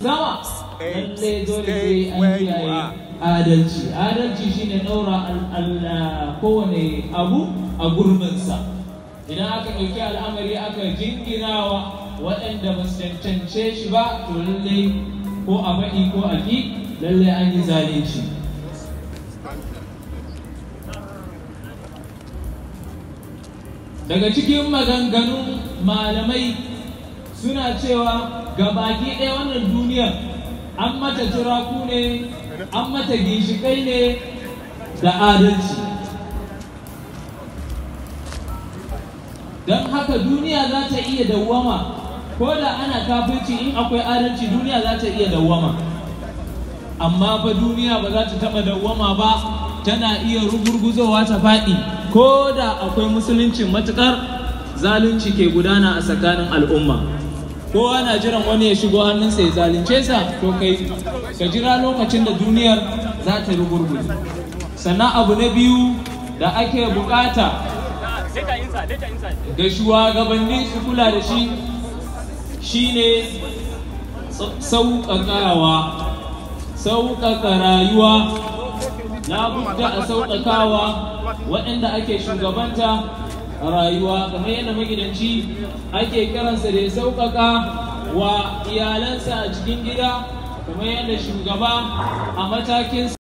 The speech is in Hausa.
sama lalle dole sai an kiyaye adalci adalci shine ɗaura kowane abu a gurbinsa idan aka ɗauki al'amari aka jinginawa waɗanda ba su cancance shi ba to lalle ko a faɗi ko a ki lalle an yi zalunci daga cikin maganganun malamai suna cewa ga baki ɗaya wannan duniyar an mata turaku ne an mata ginshiƙai ne da adalci don haka duniya za ta iya dawwama ko da ana kafirci in akwai adalci duniya za ta iya dawwama amma fa duniya ba za ta taɓa dawwama ba tana iya rugurguzowa ta faɗi ko da akwai musuluncin matuƙar zalunci ke gudana a tsakanin al'umma kowa na jiran wani ya shigo hannunsa ya zalunce sa to kai ka jira lokacin da duniyar za ta rugurguje sannan abu na biyu da ake bukata ga shugabanni su kula da shi shine sauƙaƙawa sauƙaƙa rayuwa labudda a sauƙaƙawa waɗanda ake shugabanta a rayuwa kamar yadda magidanci ake kiransa da ya sauƙaƙa wa iyalansa a cikin gida kamar yadda shugaba a matakin